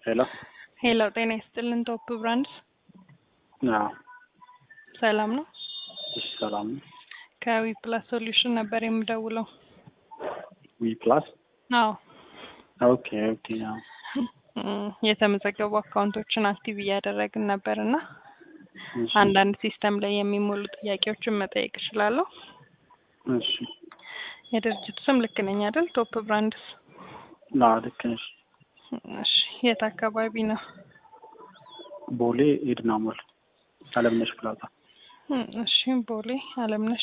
ሄሎ ሄሎ ጤና ይስጥልን። ቶፕ ብራንድስ አዎ ሰላም ነው? እሺ ሰላም ነው። ከዊ ፕላስ ሶሉሽን ነበር የምደውለው። ዊ ፕላስ አዎ ኦኬ ኦኬ አዎ እም፣ የተመዘገቡ አካውንቶችን አክቲቭ እያደረግን ነበር እና እሺ አንዳንድ ሲስተም ላይ የሚሞሉ ጥያቄዎችን መጠየቅ እችላለሁ? እሺ የድርጅቱ ስም ልክ ነኝ አይደል? ቶፕ ብራንድስ። አዎ ልክ ነሽ። እሺ የት አካባቢ ነው? ቦሌ ኤድና ሞል አለምነሽ ፕላዛ። እም፣ እሺ ቦሌ አለምነሽ።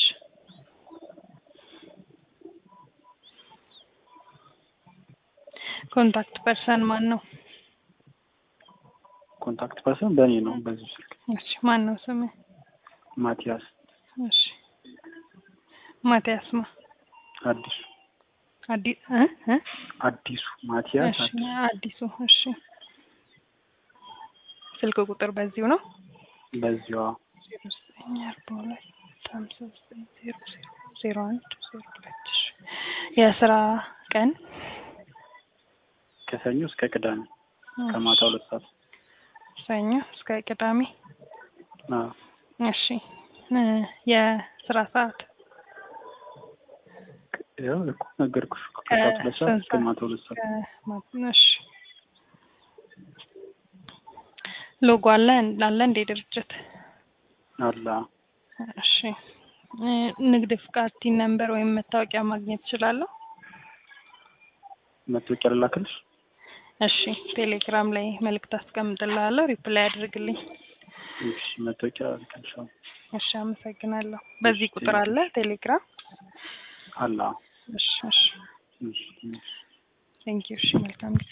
ኮንታክት ፐርሰን ማን ነው? ኮንታክት ፐርሰን በእኔ ነው በዚህ ስልክ እሺ ማን ነው ስም? ማቲያስ እሺ ማቲያስ ማ አዲሱ አዲ እ እ አዲሱ ማቲያስ እሺ አዲሱ አዲሱ እሺ ስልክ ቁጥር በዚሁ ነው በዚዋ ዜሮ ዘጠኝ አርባ ሁለት ሀምሳ ዘጠኝ ዜሮ ዜሮ ዜሮ አንድ ዜሮ ሁለት እሺ የስራ ቀን ከሰኞ እስከ ቅዳሜ ከማታ ሁለት ሰዓት ሰኞ እስከ ቅዳሜ አዎ እሺ እ የስራ ሰዓት ያው እኮ ነገርኩሽ እኮ ከሰዓት ሁለት ሰዓት ከስንት እስከ ማታ ሁለት ሰዓት ከማ- እሺ ሎጎ አለ አለ እንደ ድርጅት አላ እሺ እ ንግድ ፍቃድ ቲን ነምበር ወይም መታወቂያ ማግኘት እችላለሁ? መታወቂያ ልላክልሽ? እሺ ቴሌግራም ላይ መልእክት አስቀምጥልሃለሁ፣ ሪፕላይ አድርግልኝ። እሺ መታወቂያ ልክልሻለሁ። እሺ አመሰግናለሁ። በዚህ ቁጥር አለ ቴሌግራም? አላ እሺ እሺ እሺ ቴንኪው። እሺ መልካም ጊዜ